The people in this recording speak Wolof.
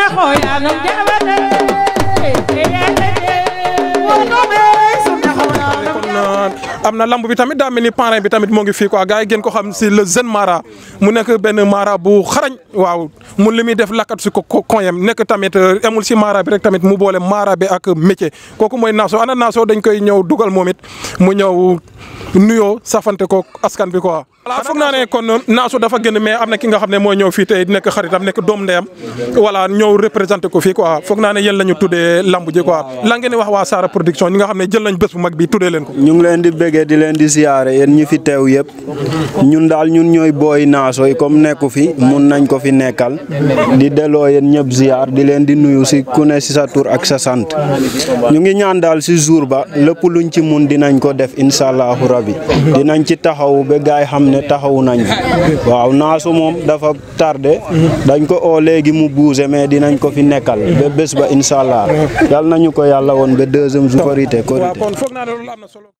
am na lamb bi tamit daa mel ni parrain bi tamit moo ngi fii quoi gars yi gën ko xam si le jeune mara mu nekk benn mara bu xarañ waaw mun li muy def lakkat si ko koyam nekk tamit amul si mara bi rek tamit mu boole mara bi ak métier kooku mooy Nasso ana Nasso dañ koy ñëw dugal moom it mu ñëw nuyoo safante ko askan bi quoi. voilà foog naa ne kon Nasso dafa gën mais am na ki nga xam ne mooy ñëw fii tey nekk xaritam nekk doom ndeyam voilà ñëw représenté ko fii quoi foog naa ne yéen la ñu tuddee lamb ji quoi la ngeen di wax waa Sara production ñi nga xam ne jël nañ bés bu mag bi tuddee leen ko. ñu ngi leen di bëggee di leen di siyaare yéen ñi fi teew yëpp ñun daal ñun ñooy booy Nasso yi comme nekku fi mun nañ ko fi nekkal di delloo yéen ñëpp ziar di leen di nuyu si ku ne si sa tur ak sa sant ñu ngi ñaan daal si jour ba lépp luñ ci mun dinañ ko def incha allahu rabi dinañ ci taxaw ba gaay xam ne taxawu nañ waaw Nasso moom dafa tardé dañ ko oo léegi mu bougé mais dinañ ko fi nekkal ba bés ba incha allah yal nañu ko yàlla woon ba deuxième jour korité korité kon foog naa ne loolu am na solo